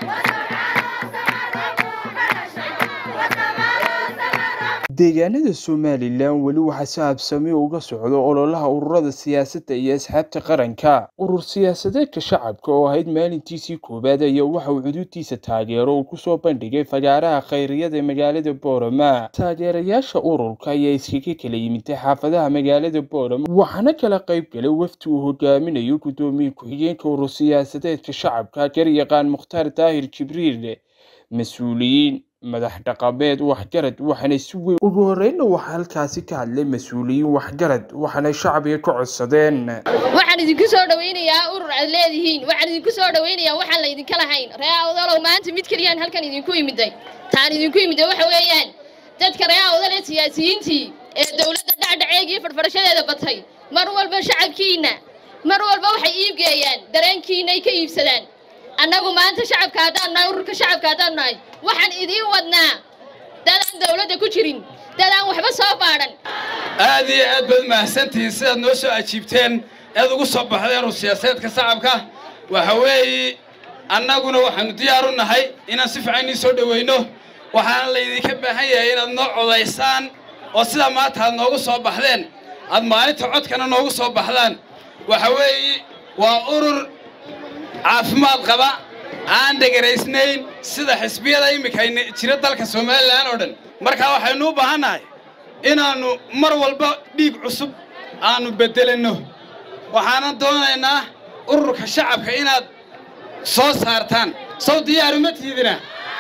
deegaanada somalilan weli waxaa si habsami uga socdo ololaha ururada siyaasadda iyo asxaabta qaranka urur siyaasadeedka shacabka oo ahayd maalintiisii koowaad ayaa waxa uu xuduuddiisa taageero uu kusoo bandhigay fagaaraha khayriyada ee magaalada boorama taageerayaasha ururka ayaa iskaga kala yimiday xaafadaha magaalada boorama waxaana kala qayb galay wafdi uu hogaaminayo guddoomiye ku-xigeenka urur siyaasadeedka shacabka garyaqaan mukhtaar daahir jibriil mas-uuliyiin madax dhaqameed waxgarad waxaanay si weyn ugu horreynna waxaa halkaasi ka hadlay mas-uuliyiin waxgarad waxaanay shacbiga ka codsadeen waxaan idinku soo dhawaynayaa urur aad leedihiin waxaan idinku soo dhawaynayaa waxaan laydinka lahayn ree awdalow maanta mid keliyaan halkan idinku imiday taan idinku imiday waxa weeyaan dadka ree awdal ee siyaasiyiintii ee dowladda dhacdhaceegii fadhfadhashadeeda batay mar walba shacabkiinna mar walba waxay iibgeeyaan dareenkiinay ka iibsadaan annagu maanta shacabka haddaan nahay ururka shacabka haddaan nahay waxaan idiin wadnaa dad aan dawladda ku jirin dad aan waxba soo baadhan aad iyo aad baad mahadsantihiin sidaad noo soo ajiibteen eed ugu soo baxdeen ur siyaasadeedka shacabka waxa weeye annaguna waxaannu diyaar u nahay inaan si fiican idiin soo dhowayno waxaana laydinka baahan yahay inaad noo codaysaan oo sidaa maanta aad noogu soo baxdeen aad maalinta codkana noogu soo baxdaan waxa weeye waa urur caafimaad qaba aan dhegaraysnayn sida xisbiyada immika jira dalka somalilan oo dhan markaa waxaynu u baahannahay inaannu mar walba dhiig cusub aannu beddelanno waxaanan doonaynaa ururka shacabka inaad soo saartaan sow diyaaruma tiidina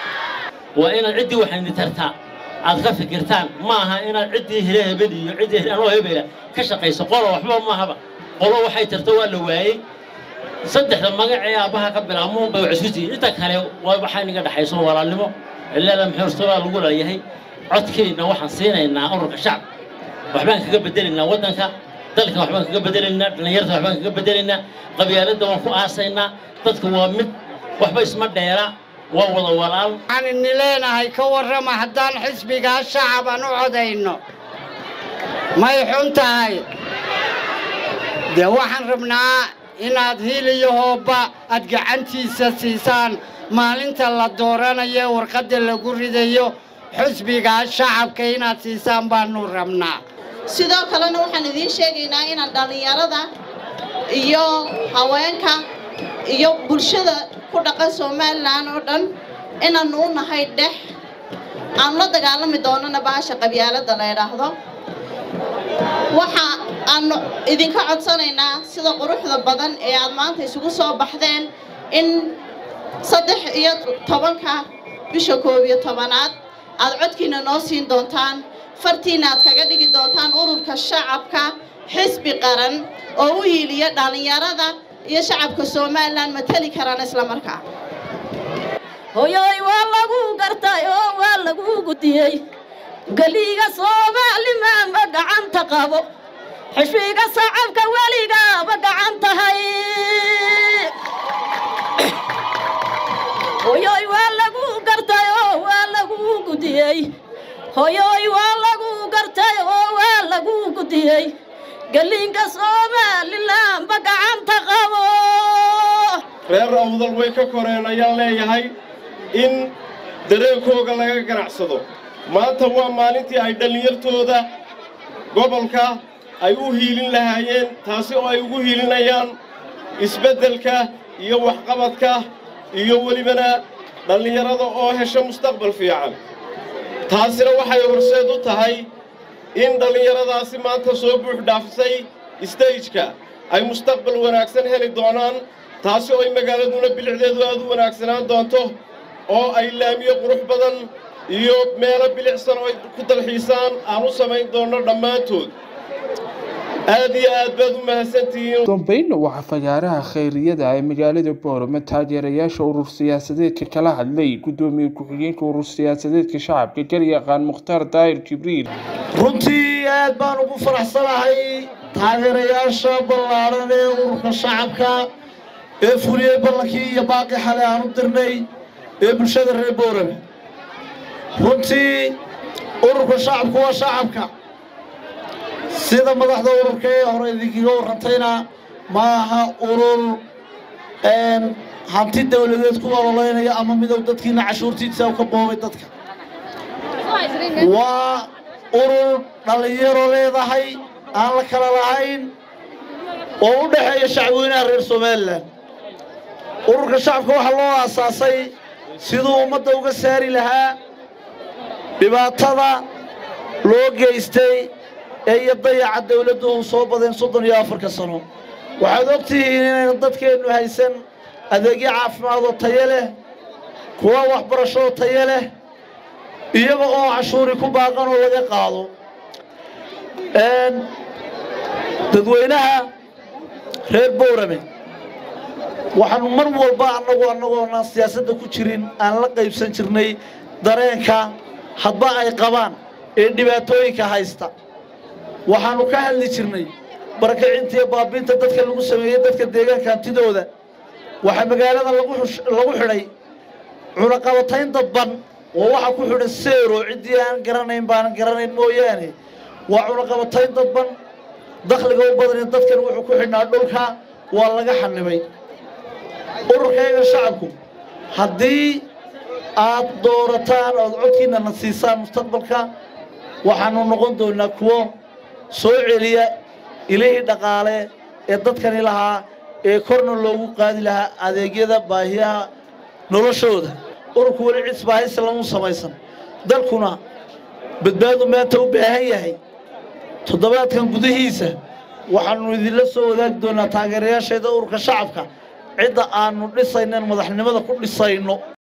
waa inaad ciddii waxayni tartaa aad ka fikirtaan ma aha inaad ciddii hele hebel iyo ciddii hele anoo hebela ka shaqayso qolo waxba maahaba qolo waxay tarto waa la waayey saddexda magac ee aabbaha ka bilaabmuun bay wax isku tihiin inta kale waa waxaa inaga dhexayso walaalnimo cileeda maxuurtabaa lagu leeyahay codkeedna waxaan siinaynaa ururka shacab waxbaan kaga bedelaynaa waddanka dalka waxbaan kaga bedelaynaa dhallinyarta waxbaan kaga bedelaynaa qabyaaladda waan ku aasaynaa dadka waa mid waxba isma dheera waa wada walaal waxaan ini leenahay ka warrama haddaan xisbigaa shacaban u codayno may xun tahay dee waxaan rabnaa inaad hil iyo hoobba aad gacantiisa siisaan maalinta la dooranayo warqadda lagu ridayo xusbigaa shacabka inaad siisaan baannu rabnaa sidoo kalena waxaan idiin sheegaynaa inaan dhallinyarada iyo haweenka iyo bulshada ku dhaqan somalilan oo dhan inaannu u nahay dhex aan la dagaalami doonana baasha qabyaaladda la ydhaahdo waxa aanu idinka codsanaynaa sida quruxda badan ee aad maanta isugu soo baxdeen in saddex iyo tobanka bisha koob iyo tobanaad aad codkiina noo siin doontaan fartiina aad kaga dhigi doontaan ururka shacabka xisbi qaran oo u hiiliya dhallinyarada iyo shacabka somalilan mateli karaan isla markaa hoyoy waa lagu gartay oo waa lagu gudiyey geliga soomaalimaanba gacanta qabo xishbiga sacabka weligaaba gacan tahay hoyoy waa lagu gartay oo waa lagu gudiyey hoyoy waa lagu gartay oo waa lagu gudiyey gelinka somalilanba gacanta qabo reer awdal way ka koreen ayaan leeyahay in dareenkooga laga ganacsado maanta waa maalintii ay dhallinyartooda gobolka ay u hiilin lahaayeen taasi oo ay ugu hiilinayaan isbeddelka iyo waxqabadka iyo welibana dhallinyarada oo hesha mustaqbal fiican taasina waxay horseed u tahay in dhallinyaradaasi maanta soo buux dhaafisay stageka ay mustaqbal wanaagsan heli doonaan taasi oo ay magaaladuna bilicdeedu aad u wanaagsanaan doonto oo ay laamiyo qurux badan iyo meelo bilicsan oo ay ku dalxiisaan aan u samayn doonno dhammaantood aad iyo aad baad u mahadsantihiin dambeynna waxaa fagaaraha khayriyada ee magaalada boorama taageerayaasha urur siyaasadeedka kala hadlay guddoomiye ku-xigeenka urur siyaasadeedka shacabka garyaqaan mukhtaar daahir jibriil runtii aad baan ugu faraxsanahay taageerayaasha ballaaran ee ururka shacabka ee fuliyey ballankii iyo baaqi xale aan u dirnay ee bulshada reer boorame runtii ururka shacabku waa shacabka sida madaxda ururka ee hore idinkaga warrantayna ma aha urur hanti dowladeed ku ololeynaya ama midow dadkiina cashuurtiisa ka boobay dadka waa urur dhallinyaro leedahay aan la kala lahayn oo u dhexeeya shacabweynaha reer somalilan ururka shacabka waxaa loo aasaasay siduu ummadda uga saari lahaa dhibaatada loo geystay ee iyo dayaca dawladdu uu soo badeen soddon iyo afarka sano waxaad og tihiin inaynu dadkeennu haysan adeegyo caafimaad oo tayo leh kuwa waxbarasho oo tayo leh iyaga oo cashuuri ku baaqan oo laga qaado dadweynaha reer bowrame waxaanu mar walba annagu annagoonaan siyaasadda ku jirin aan la qaybsan jirnay dareenka hadba ay qabaan ee dhibaatooyinka haysta waxaannu ka hadli jirnay barakacinta iyo baabinta dadka lagu sameeyey dadka deegaanka hantidooda waxaa magaalada lagu xidhay cunaqabatayn dadban oo waxaa ku xidhan seero ciddii aan garanayn baanan garanayn mooyaane waa cunaqabatayn dadban dakhliga u badani dadkan wuxuu ku xidhnaa dhulka waa laga xanibay ururkayga shacabku haddii aad doorataan ood codkiina na siisaan mustaqbalka waxaanu noqon doonaa kuwo soo celiya ilihii dhaqaale ee dadkani lahaa ee korna loogu qaadi lahaa adeegyada baahiyaha noloshooda ururku weli cis baahisi lamu samaysan dalkuna badbaadu maanta u baahan yahay toddobaadkan gudihiisa waxaannu idinla soo wadaagi doonaa taageerayaasheeda ururka shacabka cidda aannu dhisaynan madaxnimada ku dhisayno